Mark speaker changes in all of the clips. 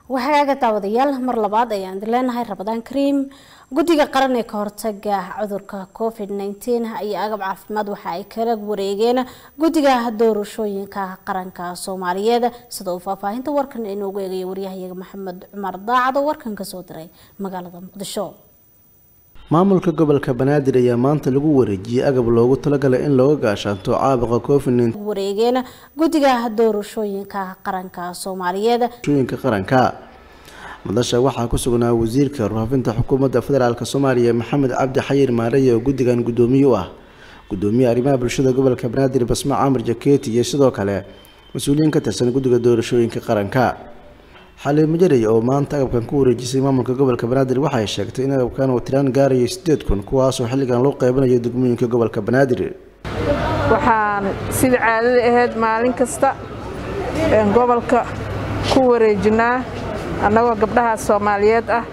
Speaker 1: waxaaga daawadayaal mar labaad ayaan leenahay rabadaan kariim guddiga qaran ee ka hortaga cudurka covid nteen ayaa agab caafimaad waxa ay kala wareegeen guddiga doorashooyinka qaranka soomaaliyeed sida uu faahfaahinta warkan inoogu eegaya waryahayaga maxamed cumar daacado warkan kasoo diray magaalada muqdisho
Speaker 2: maamulka gobolka banaadir ayaa maanta lagu wareejiyey agab loogu talagalay in looga gaashaanto caabuqa covid
Speaker 1: wareegeen guddiga doorashooyinka qaranka soomaaliyeed
Speaker 2: shooyinka qaranka madasha waxaa ku sugnaa wasiirka warfaafinta xukuumadda federaalk soomaaliya maxamed cabdi xayir maareye oo guddigan guddoomiye u ah gudoomiye arrimaha bulshada gobolka banaadir basma camar jaketi iyo sidoo kale mas-uuliyiin ka tirsan guddiga doorashooyinka qaranka xaliimo jarey oo maanta agabkan ku wareejisay maamulka gobolka banaadir waxay sheegtay in agabkan uu tiraan gaarayo sideed kun kuwaasoo xilligan loo qeybanayo degmooyinka gobolka banaadir
Speaker 3: waxaan sida caadada ahayd maalin kasta gobolka ku wareejinaa annagoo gabdhaha soomaaliyeed ah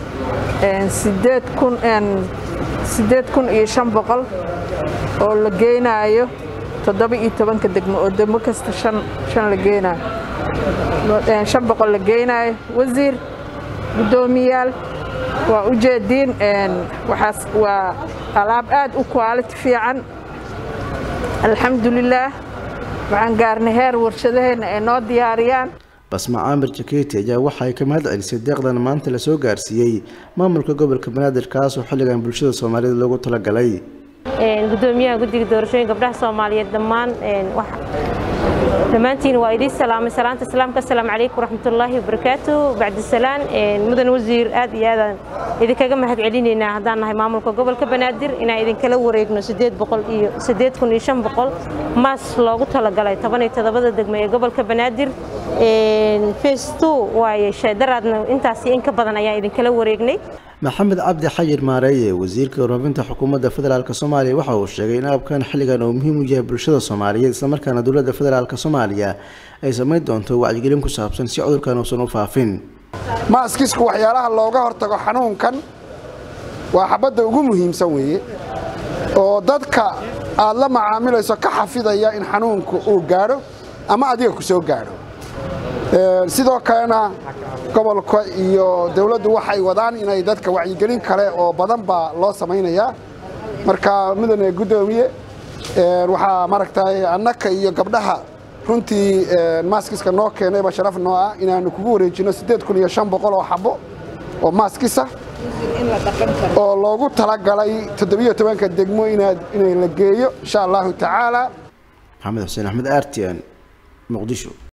Speaker 3: sideed kun iyo shan boqol oo la geynaayo toddoba iyo tobanka degmo oo degmo kasta shan la geenaayo shan boqol la geynaayo wasiir guddoomiyaal waa u jeediin waxaas waa alaab aad u quality fiican alxamdulilaah waxaan gaarnay heer warshadaheenna ay noo diyaariyaan
Speaker 2: basma caamir jaketi ayaa waxay ka mahad celisay deeqdan maanta lasoo gaarsiiyey maamulka gobolka banaadir kaasoo xilligan bulshada soomaaliyeed loogu talagalay
Speaker 4: gudoomiyaha guddiga doorashooyin gabdhaha soomaaliyeed dhammaan dhammaantiin waa idiin salaamay salaanta islaamka asalaamu calaykum waraxmatullaahi wabarakaatu bacdisalaan mudan wasiir aad iyo aadaan idinkaga mahad celinaynaa haddaan nahay maamulka gobolka banaadir inaan idinkala wareegno sideed boqol iyo sideed kun iyo shan boqol maas loogu talagalay toban iyo toddobada degmo ee gobolka banaadir face two waaye daraadna intaas in ka badan ayaan idinkala wareegnay
Speaker 2: maxamed cabdi xayir maareeye wasiirka warfaafinta xukuumadda federaalk soomaaliya waxa uu sheegay in abkan xilligan uu muhiim u yahay bulshada soomaaliyeed islamarkaana dowladda federaalk soomaaliya ay samayn doonto wacyigelin ku saabsan si cudurkan uusan u faafin
Speaker 5: maaskisku waxyaalaha looga hortago xanuunkan waa xabadda ugu muhiimsan weeye oo dadka aad la macaamilayso ka xafidaya in xanuunku uu gaadho ama adiga ku soo gaadho sidoo kalena gobolka iyo dawladdu waxay wadaan inay dadka wacyigelin kale oo badan baa loo samaynayaa marka mudane guddoomiye waxaa maaragtay annaka iyo gabdhaha runtii maaskiska noo keenayba sharaf noo ah inaannu kugu wareejinno siddeed kun iyo shan boqol oo xabbo oo maaskisa oo loogu talagalay toddobiyo tobanka degmo inay la geeyo insha allahu tacaala
Speaker 2: maxamed xuseen axmed artian muqdisho